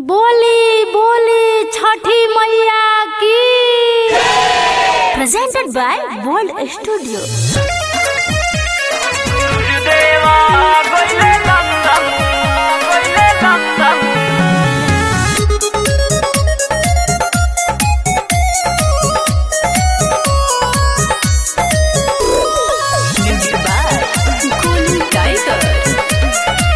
बोली बोली छठी मैया की प्रेजेंटेड बाय वर्ल्ड स्टूडियो देवा गइले लंदन गइले London music by Golu Tiger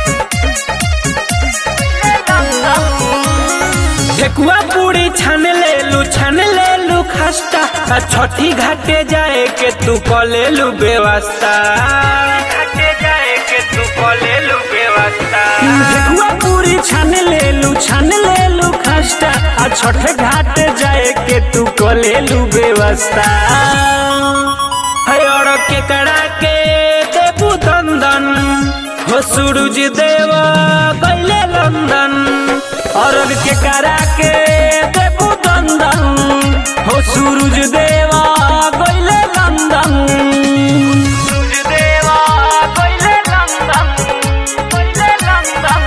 ठेकुआ पूरी छान ले लू छान ले लू खस्ता आ छठी घाटे जाए के तू क ले लू व्यवस्था घाटे जाए के तू क ले लू व्यवस्था ठेकुआ पूरी छान ले लू छान ले लू खस्ता आ छठ घाट जाए के तू क ले लू व्यवस्था है और के कड़ा के देबू दंदन हो सूरज देवा गइले लंदन अरब के करा के देबू दंदन हो सूरज देवा गइले लंदन सूरज देवा गइले लंदन गइले लंदन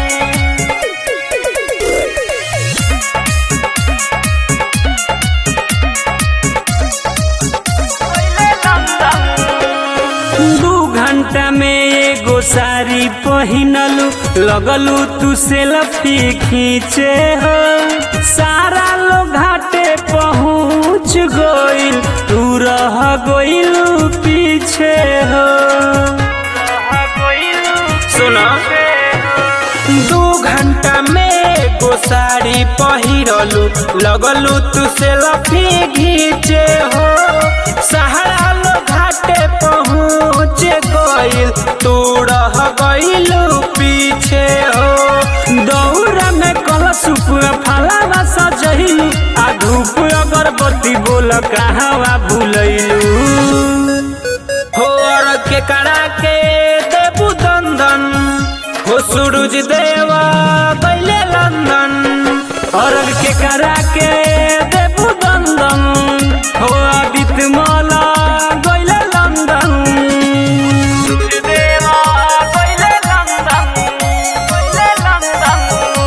दू घंटा में एगो साड़ी पहिनलू लगलू तू सेल्फी खींचे हो सारा लोग घाटे पहुँच गइल तू रह गइलू पीछे हो सुना दू घंटा में एगो साड़ी पहिरलू लगलू तू सेल्फी घीचे हो सहारा लो घाटे पहुँच गइल तू रह गइलू पीछे हो दौरा में कलश फलावा सजहिलू आ धूप अगरबत्ती बोल कहवा भूलैलू हो और के कड़ा के देबू दंदन हो सूरज देवा गइले लंदन और के कड़ा के देबू दंदन हो आदित्य माला गइले लंदन सूरज देवा गइले लंदन गइले London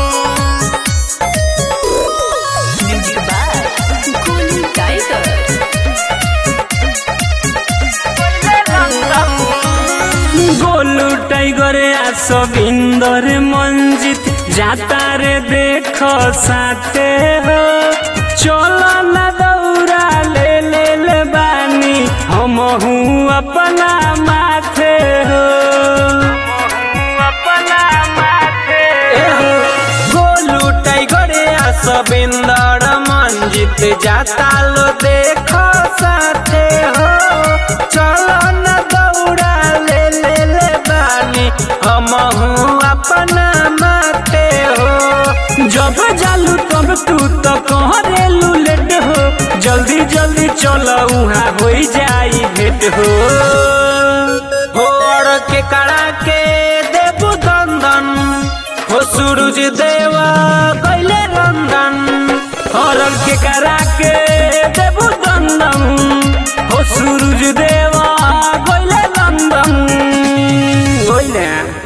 music by Golu Tiger Golu Tiger आ सबिंदर मंजित जाता रे देख साथे हो चलो न दौड़ा ले ले ले बानी हम हूँ अपना माथे हो अपना माथे गोलू टाइगर आ सबिंदर मंजित जाता लो देखो साथे हो चलो न दौड़ा ले ले ले बानी हम हूँ अपना माथे हो जब जालू तब तू तो कहरेलू लेट हो जल्दी जल्दी चलो उहाँ हो जाई भेट हो हो और के कड़ा के देबू दंदन हो सूरज देवा गइले लंदन और के करा के देबू दंदन हो सूरज देवा गइले लंदन गइले